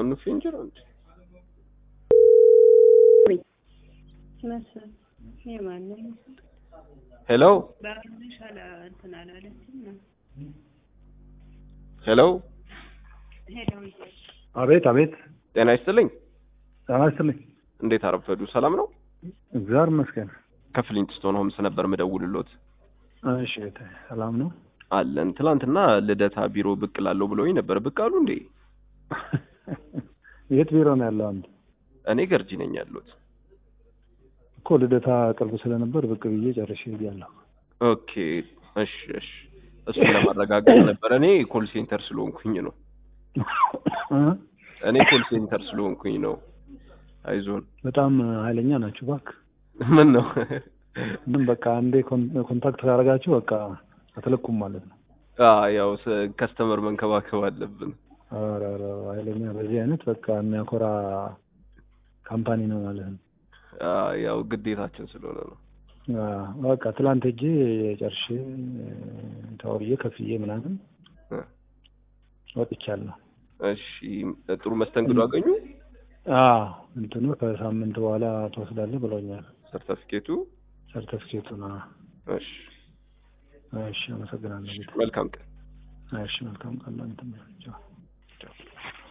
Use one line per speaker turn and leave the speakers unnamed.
አንዱ ፊንጀር አንድ
መስፍን የማንም
ሄሎ
ባንሽ አላ እንትን አላለችም ነው
ሄሎ
ሄደው
አቤት አቤት፣
ጤና ይስጥልኝ።
ጤና ይስጥልኝ።
እንዴት አረፈዱ? ሰላም ነው?
እግዚአብሔር ይመስገን።
ከፍሊንትስቶን ሆምስ ነበር ምደውልሎት።
እሺ፣ ሰላም ነው
አለን። ትላንትና ልደታ ቢሮ ብቅ ላለው ብለውኝ ነበር። ብቅ አሉ እንዴ?
የት ቢሮ ነው ያለው? አንድ
እኔ ገርጂ ነኝ ያለሁት።
እኮ ልደታ ቅርብ ስለነበር ብቅ ብዬ ጨርሼ ሄጃለሁ።
ኦኬ፣ እሺ፣ እሺ። እሱን ለማረጋገጥ ነበር። እኔ ኮል ሴንተር ስለሆንኩኝ ነው። እኔ ኮል ሴንተር ስለሆንኩኝ ነው። አይዞን።
በጣም ኃይለኛ ናችሁ እባክህ።
ምን ነው
ምን በቃ አንዴ ኮን- ኮንታክት ካደረጋችሁ በቃ አትለቁም ማለት ነው።
አ ያው ከስተመር መንከባከብ አለብን።
ኧረ ኧረ ኃይለኛ በዚህ አይነት በቃ የሚያኮራ ካምፓኒ ነው ማለት ነው።
አ ያው ግዴታችን ስለሆነ ነው።
አዎ፣ በቃ ትላንት ሄጄ ጨርሼ ተዋውዬ ከፍዬ ምናምን
እ
ወጥቻለሁ።
እሺ፣ ጥሩ መስተንግዶ አገኙ?
አዎ እንትኑ ከሳምንት በኋላ ትወስዳለህ ብለውኛል።
ሰርተፊኬቱ?
ሰርተፍኬቱን። አዎ።
እሺ፣
እሺ፣ አመሰግናለሁ።
መልካም ቀን።
እሺ፣ መልካም ቀን። እንትን